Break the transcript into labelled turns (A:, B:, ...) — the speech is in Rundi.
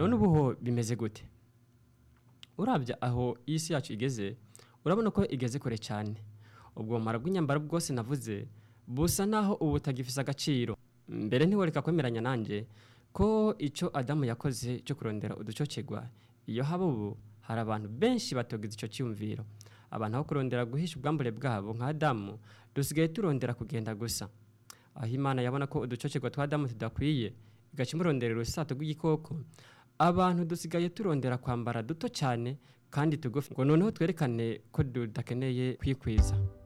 A: none ubu ho bimeze gute urabya aho isi yacu igeze urabona ko igeze kure cyane ubwo bumara bw'inyambaro bwose navuze busa naho ubu butagifise agaciro mbere ntiworeka kwemeranya nanjye ko icyo adamu yakoze cyo kurondera uducocegwa iyo haba ubu hari abantu benshi batogize icyo cyiyumviro abantu aho kurondera guhisha ubwambure bwabo nka adamu dusigaye turondera kugenda gusa aho imana yabona ko uducocegwa twa adamu tudakwiye igaca imurondera urusato rw'igikoko abantu dusigaye turondera kwambara duto cyane kandi tugufi ngo noneho twerekane ko tudakeneye kwikwiza